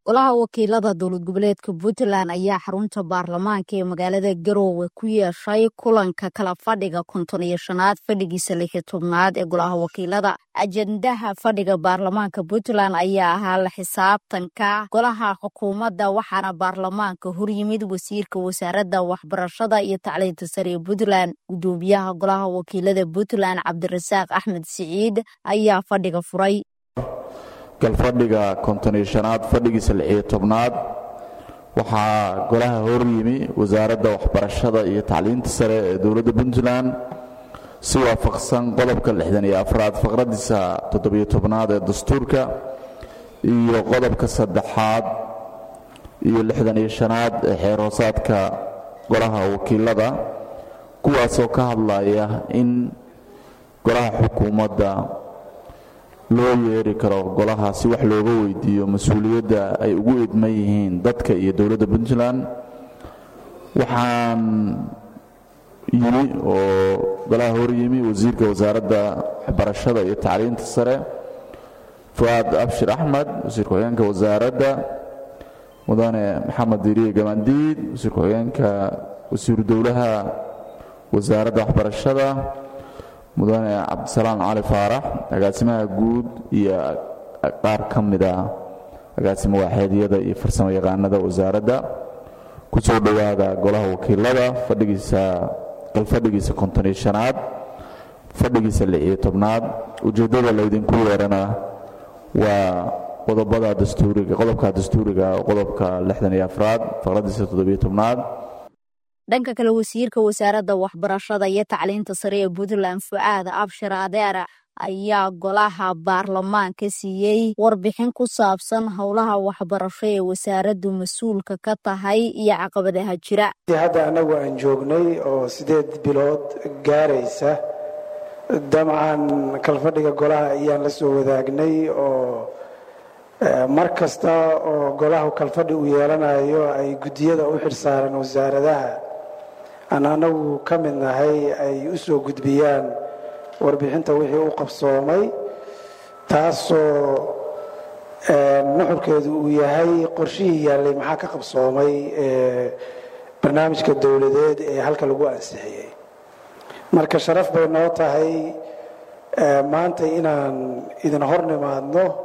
golaha wakiilada dowlad goboleedka puntland ayaa xarunta baarlamaanka ee magaalada garoowe ku yeeshay kulanka kala fadhiga konton iyo shanaad fadhigiisa lixi tobnaad ee golaha wakiilada ajendaha fadhiga baarlamaanka puntland ayaa ahaa la xisaabtanka golaha xukuumadda waxaana baarlamaanka horyimid wasiirka wasaaradda waxbarashada iyo tacliinta sare ee puntland gudoomiyaha golaha wakiilada puntland cabdirasaaq axmed siciid ayaa fadhiga furay galfadhiga konton iyo shanaad fadhigiisa lixiyo tobnaad waxaa golaha horyimi wasaaradda waxbarashada iyo tacliinta sare ee dowladda puntland si waafaqsan qodobka lixdan iyo afraad faqradiisa toddobiyo tobnaad ee dastuurka iyo qodobka saddexaad iyo lixdan iyo shanaad ee xeer hoosaadka golaha wakiilada kuwaasoo ka hadlaya in golaha xukuumadda loo yeeri karo golaha si wax looga weydiiyo mas-uuliyadda ay ugu idman yihiin dadka iyo dowladda puntland waxaan yimi oo golaha horyimi wasiirka wasaaradda waxbarashada iyo tacliinta sare fuaad abshir axmed wasiir ku-xigeenka wasaaradda mudane maxamed diriye gamandiid wasiir ku-xigeenka wasiiru dowlaha wasaaradda waxbarashada mudane cabdisalaam cali faarax agaasimaha guud iyo qaar ka mida agaasimo waaxeedyada iyo farsamo yaqaanada wasaaradda ku soo dhowaada golaha wakiilada fadhigiisa galfadhigiisa konton iyo shanaad fadhigiisa lixiyo tobnaad ujeeddada laydinku yeerana waa qodobada dastuuriga qodobka dastuuriga qodobka lixdan iyo afraad faqradiisa toddobiyo tobnaad dhanka kale wasiirka wasaaradda waxbarashada iyo tacliinta sare ee puntland fucaad abshir adeera ayaa golaha baarlamaanka siiyey warbixin ku saabsan howlaha waxbarasho ee wasaaraddu mas-uulka ka tahay iyo caqabadaha jira hadda annagu aan joognay oo sideed bilood gaaraysa dabcan kalfadhiga golaha ayaan la soo wadaagnay oo mar kasta oo golahu kalfadhi uu yeelanayo ay guddiyada u xilsaaran wasaaradaha aan anagu ka mid nahay ay u soo gudbiyaan warbixinta wixii u qabsoomay taasoo nuxurkeedu uu yahay qorshihii yaallay maxaa ka qabsoomay barnaamijka dowladeed ee halka lagu ansixiyey marka sharaf bay noo tahay maanta inaan idin hor nimaadno